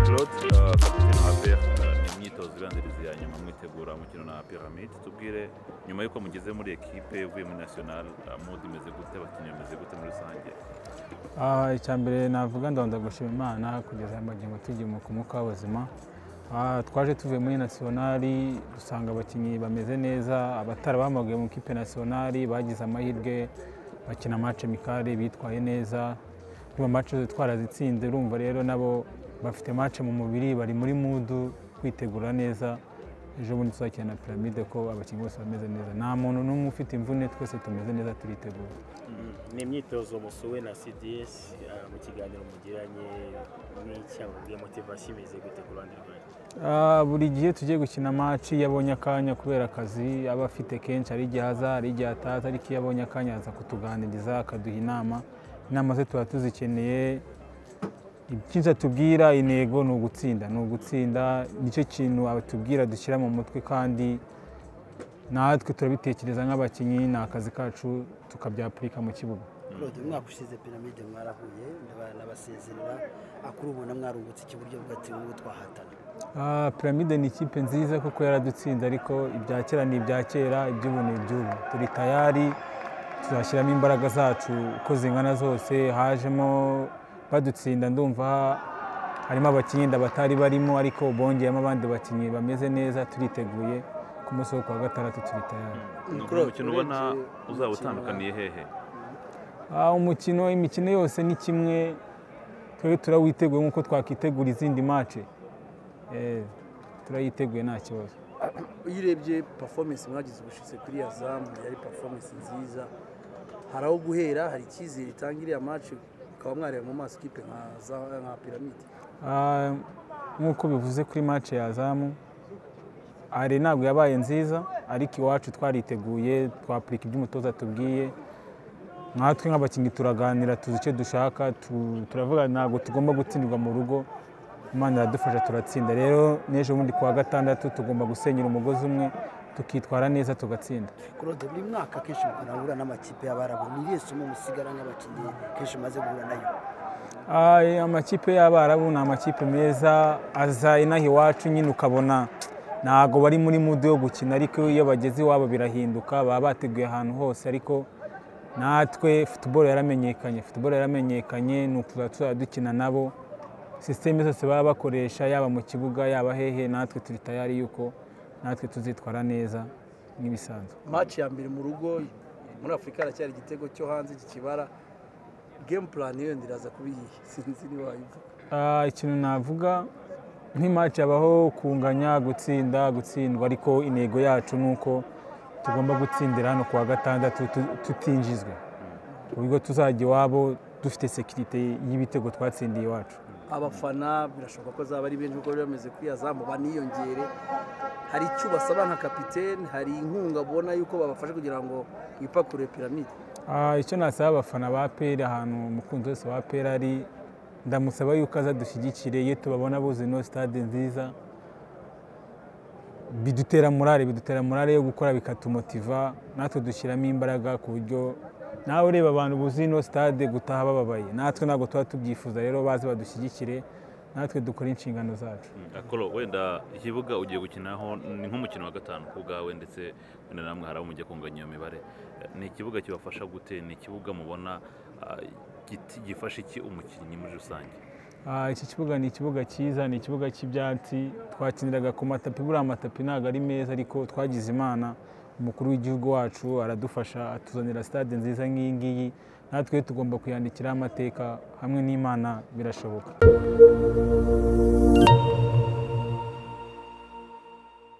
Claude, eh, kapiteni wa APR, eh, ni imyitozo ibanziriza iya nyuma mwitegura umukino na Pyramid tubwire nyuma y'uko mugeze muri ekipe uvuye muri national eh, mood imeze gute abakinnyi bameze gute muri rusange Ah, icya mbere navuga ndabanza gushima imana kugeza magingo tugiye mu kumuka w'ubuzima Ah, twaje tuvuye muri nasiyonari dusanga abakinnyi bameze neza abatari bamabuye mu kipe nasiyonari bagize amahirwe bakina amace mikari bitwaye neza niba amace twarazitsinze urumva rero nabo bafite mace mu mubiri bari muri mudu kwitegura neza ejo bundi tuzakina na piramide ko abakinnyi bose bameze neza nta muntu n'umwe ufite imvune twese tumeze neza turitegura ni imyitozo musuwe na cds eh, mu kiganiro mugiranye n'icyababwiye motivasiyo imeze gute ku ruhande rwanyu Ah, buri gihe tugiye gukina amaci iyo abonye akanya kubera akazi aba afite kenshi hari igihe aza hari igihe ataza ariko iyo abonye akanya aza kutuganiriza akaduha inama inama ze tuba tuzikeneye icyiza tubwira intego ni ugutsinda ni ugutsinda nicyo kintu atubwira dushyira mu mutwe kandi natwe turabitekereza nk'abakinnyi ni akazi kacu tukabyapurika mu kibuga Claude umwaka ushize piramide mwarahuye nabasezerera akuri ubona mwarungutse iki buryo bwati ubwo twahatana Ah, Piramide ni ikipe nziza kuko yaradutsinze ariko ibya kera ni ibya kera iby'ubu ni iby'ubu turi tayari tuzashyiramo imbaraga zacu uko zingana zose hajemo badutsinda ndumva harimo abakinnyi nda batari barimo ariko bongeyemo abandi bakinnyi bameze neza turiteguye ku munsi wo kuwa gatandatu turi tayari ni Claude, umukino ubona urebye uzaba umukino utandukaniye hehe Ah, umukino imikino yose ni kimwe twebwe turawiteguye nk'uko twakitegura izindi mace Eh, turayiteguye nta kibazo iyo urebye performance mwagize ubushize kuri ya zamu yari performance nziza hari aho guhera hari icyizere itanga iriya match ukaba mwareba mu maso ikipe nka za- nka piramide Ah, nk'uko bivuze kuri match ya zamu ari ntabwo yabaye nziza ariko iwacu twariteguye twapurika ibyo umutoza tubwiye natwe nk'abakinnyi turaganira tuzi icyo dushaka tu- turavuga ntabwo tugomba gutsindirwa mu rugo imana iradufasha turatsinda rero n'ejo bundi kuwa gatandatu tugomba gusenyera umugozi umwe tukitwara neza tugatsinda Claude buri mwaka kenshi mukanahura n'amakipe y'abarabu ni irihe somo musigara nk'abakinnyi kenshi umaze guhura nayo Ah, amakipe y'abarabu ni amakipe meza aza inaha iwacu nyine ukabona ntabwo bari muri mudu yo gukina ariko iyo bageze iwabo birahinduka baba bateguye ahantu hose ariko natwe futuboro yaramenyekanye futuboro yaramenyekanye ni ukuzajya tuzajya dukina nabo sisiteme zose baba bakoresha yaba mu kibuga yaba hehe natwe turi tayari yuko natwe tuzitwara neza nk'ibisanzwe match ya mbere mu rugo muri afurika haracyari igitego cyo hanze kikibara game plan yo ndiraza kuba iyihe sinzi niba wayivuga Ah, ikintu navuga nk'imaci habaho kunganya gutsinda gutsindwa ariko intego yacu ni uko tugomba gutsindira hano kuwa gatandatu tu- tutinjizwe ku buryo tuzajya iwabo dufite sekirite y'ibitego twatsindiye iwacu abafana birashoboka ko azaba ari benshi kuko bari bameze kuri ya zamu baniyongere hari icyo basaba nka kapitene hari inkunga abona yuko babafasha kugira ngo bipakure piramide Ah, icyo nasaba abafana ba peri ahantu umukunzi wese wa peri ari ndamusaba yuko aza dushyigikire iyo tubabona buzuye ino sitade nziza bidutera morale bidutera morale yo gukora bikatumotiva natwe dushyiramo imbaraga ku buryo nawe ureba abantu buzuye ino sitade gutaha bababaye natwe ntabwo tuba tubyifuza rero baze badushyigikire natwe dukore inshingano zacu akoro wenda ikibuga ugiye gukinaho ni nk'umukino wa gatanu ku bwawe ndetse wenda namwe hari abo mujya kunganya iyo mibare Eh, ni ikibuga kibafasha gute ni ikibuga mubona ah, giti- gifasha iki umukinnyi muri rusange Ah, iki kibuga ni ikibuga cyiza ni ikibuga cy'ibyatsi twakiniraga ku matapi buriya amatapi ntabwo ari meza ariko twagize imana umukuru w'igihugu wacu aradufasha atuzanira stade nziza nk'iyi ngiyi natwe tugomba kuyandikiraho amateka hamwe n'imana birashoboka